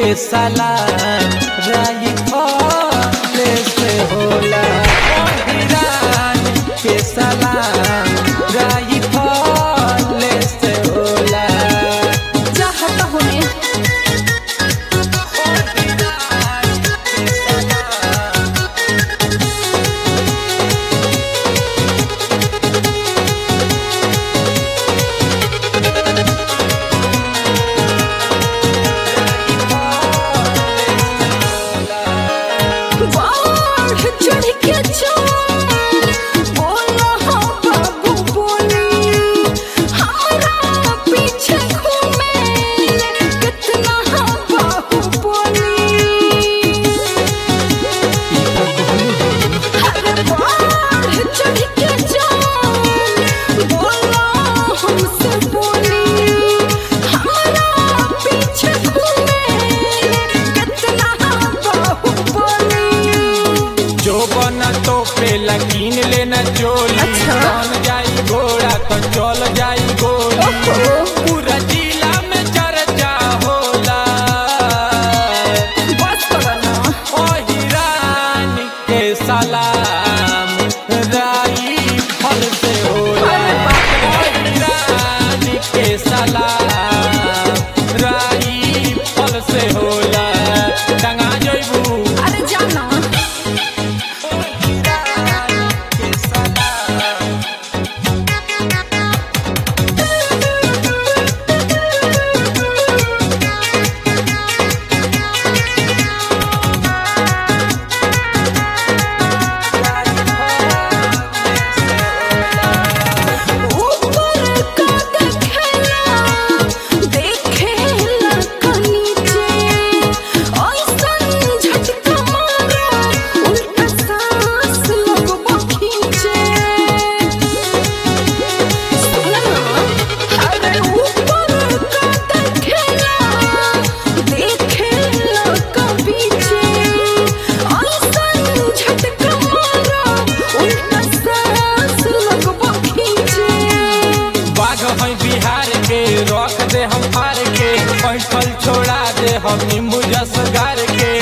के सलाम राई फले से होला हिरान के सलाम राई फले से होला चाहत होने बाढ़ चढ़ के चोर बोला हाँ बाबू बोली हमारा पीछे घूमे कितना हाँ बाबू बोली अरे बाढ़ चढ़ के चोर बोला हमसे बोली हमारा पीछे घूमे कितना हाँ बाबू बोली जो बना तो पे लकीन लेना चोली अच्छा। कौन जाई घोड़ा तो चल जाई गोली ओहो। पूरा जिला में चर्चा होला बस करना ओ हिरानी के सलाम राई फल से होला अरे बाप ओ हिरानी के सलाम राई फल से होला टंगा जइबू अरे जाना ओ हिरानी के सलाम ऊपर का देखला देखेला का नीचे ऐसन झटका मारा उल्टा सांस लगबो खींचे सुना अरे ऊपर का देखला देखेला का पीछे ऐसन झटका मारा उल्टा सांस लगबो खींचे बाघ है बिहार के रख दे हम हार के पैठल छोड़ा दे हम नींबू जस गार के